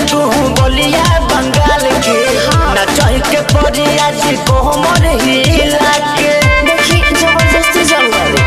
तू बोलिया बंगाल के नचही के पड़ी आज कोमर हिला के देखी जबरदस्ती जंगल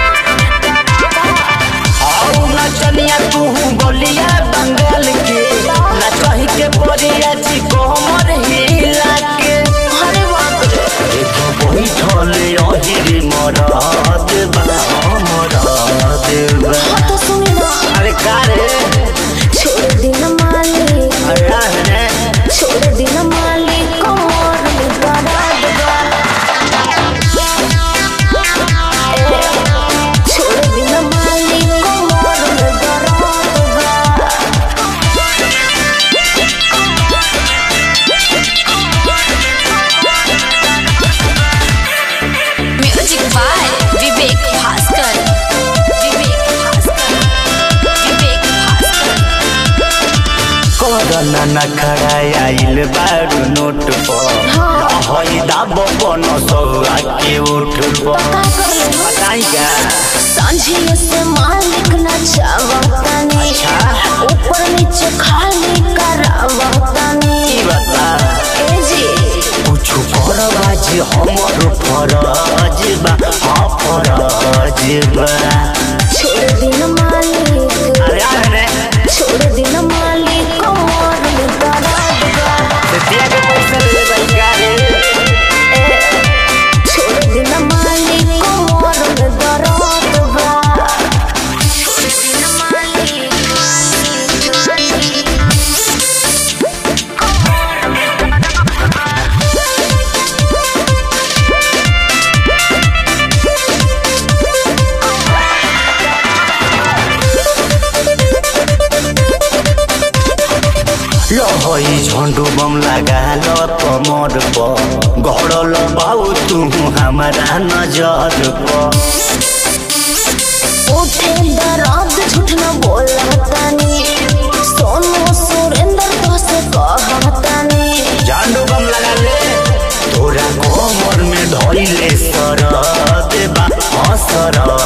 आओ नचनिया तू बोलिया बंगाल के नचही के पड़ी आज कोमर हिला के अरे बाप रे देखो बैठल अहिर मरद बा मरद बा हाँ तो सुनी ना अरे का रे छोड़ दिन मालिक अरे रे छोड़ दिन मालिक कमर में दर्द बा ए, छोड़ दिन मालिक कमर में दर्द बा music by Vivek Bhaskar Vivek Bhaskar Vivek Bhaskar corona न खड़ा आइल बारू नोट पर हई दाब बन सौआ के उठ पर का कर ले बताइगा सांझे से मालिक न चावतानी अच्छा। ऊपर नीचे खाली करावतानी की बता ए जी कुछ फरज हमर फरज बा हाँ फरज बा छोड़ दिन मालिक अरे अरे छोड़ दिन मालिक कमर में दर्द बा दिया के पैसा ले भाई का रे ए, छोड़ दिन मालिक कमर में दर्द बा छोड़ दिन मालिक लहई झंडू बम लगा लो कमर पर गड़ल बाऊ तू हमारा नजर पर उठे दर्द झूठ न बोलतानी सोनू सुरेंद्र तो से कहतानी झंडू बम लगा ले तोरा कमर में धइले सरद बा हाँ सरद